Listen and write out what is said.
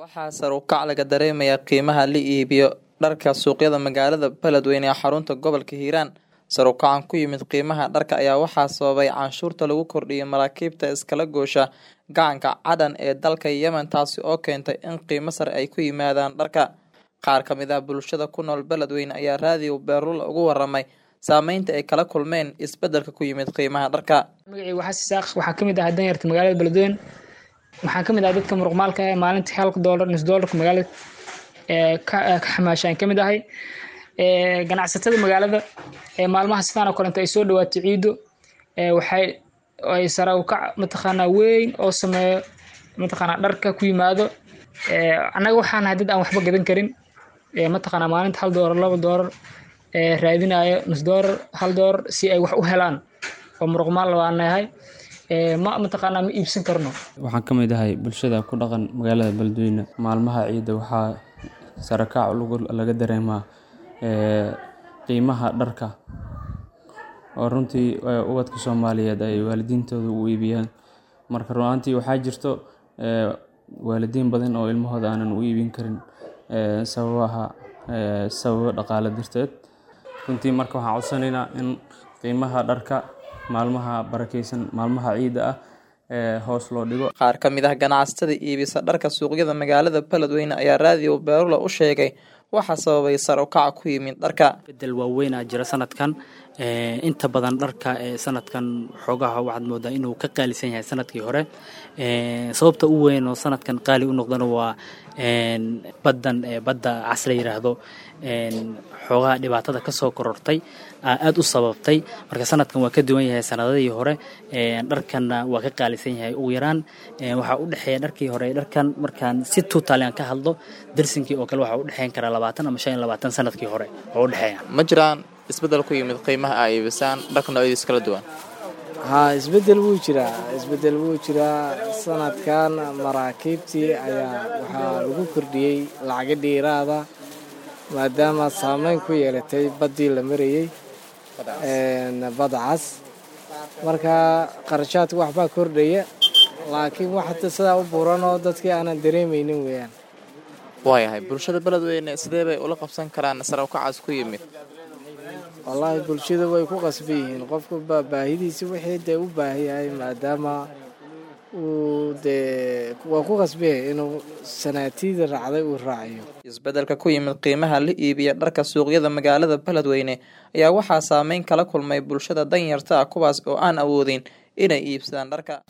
waxaa sar u kac laga dareemayaa qiimaha la iibiyo dharka suuqyada magaalada beledweyne ee xarunta gobolka hiiraan sar u kacan ku yimid qiimaha dharka ayaa waxaa sababay canshuurta lagu kordhiyay maraakiibta iskala goosha gacanka cadhan ee dalka yemen taasi oo keentay in qiimo sare ay ku yimaadaan dharka qaar ka mid ah bulshada ku nool beledweyne ayaa raadiyo beerula ugu waramay saameynta ay kala kulmeen isbedelka ku yimid qiimaha dharka magacii waxaa sisaaq waxaa kamid ahaa danyarta magaalada beledweyne waxaan kamid ahay dadka muruqmaalka ee maalintii halka doolar nus doolarka magaalada ka xamaashaan kamid ahay ganacsatada magaalada maalmaha sidaan oo kalenta ay soo dhawaato ciido waxay ay sare u kac mataqaanaa weyn oo sameeyo mataqaanaa dharka ku yimaado annaga waxaan ahay dad aan waxba gadan karin mataqaanaa maalinta hal doolar laba doolar raadinayo nus doolar hal doolar si ay wax u helaan oo muruqmaal waan nahay ma mataqaanaa ma iibsan karno waxaan ka mid ahay bulshada ku dhaqan magaalada beledweyne maalmaha ciidda waxaa sarakaac laga dareemaa qiimaha dharka oo runtii ubadka soomaaliyeed ay waalidiintooda u iibiyaan marka runaantii waxaa jirto waalidiin badan oo ilmahooda aanan u iibin karin sababaha sababo dhaqaale darteed runtii marka waxaan codsanaynaa in qiimaha dharka maalmaha barakeysan maalmaha ciidda ah hoos loo dhigo qaar ka mid ah ganacsatada iibisa dharka suuqyada magaalada beledweyne ayaa raadiyo beerula u sheegay waxaa sababay sar u kaca ku yimid dharka bedel waaweynaa jira sanadkan inta badan dharka sanadkan xoogaha waxaad moodaa inuu ka qaalisan yahay sanadkii hore sababta u weyn oo sanadkan qaali u noqdana waa baddan badda cas la yiraahdo xoogaha dhibaatada kasoo korortay aada u sababtay marka sanadkan waa ka duwan yahay sanadadii hore dharkanna waa ka qaalisan yahay ugu yaraan waxaa u dhexeeya dharkii hore dharkan markaan si tuutaali aan ka hadlo darsinkii oo kale waxaa u dhexeyn karaa labaatan ama shan iyo labaatan sanadkii hore oo u dhexeeya ma jiraan isbedel ku yimid qiimaha ay iibisaan dharka noocyadiis kala duwan haa isbedel wuu jiraa isbedel wuu jiraa sanadkan maraakiibtii ayaa waxaa lagu kordhiyey lacaga dhiiraada maadaama saameyn ku yeelatay baddii la marayey badda cas marka qarashaadka waxbaa kordhaya laakiin wax hada sidaa u buuran oo dadkii aanan dareemaynin weeyaan waayahay bulshada beledweyne sidee bay ula qabsan karaan sare ukacaas ku yimid wallaahi bulshada way ku qasban yihiin qofku baa baahidiisi wixii dee u baahan yahay maadaama uu dee waa ku qasbanyahay inuu sanaatiida raacday uu raaciyo isbedelka ku yimid qiimaha la iibiya dharka suuqyada magaalada beledweyne ayaa waxaa saameyn kala kulmay bulshada danyarta ah kuwaas oo aan awoodin inay iibsadaan dharka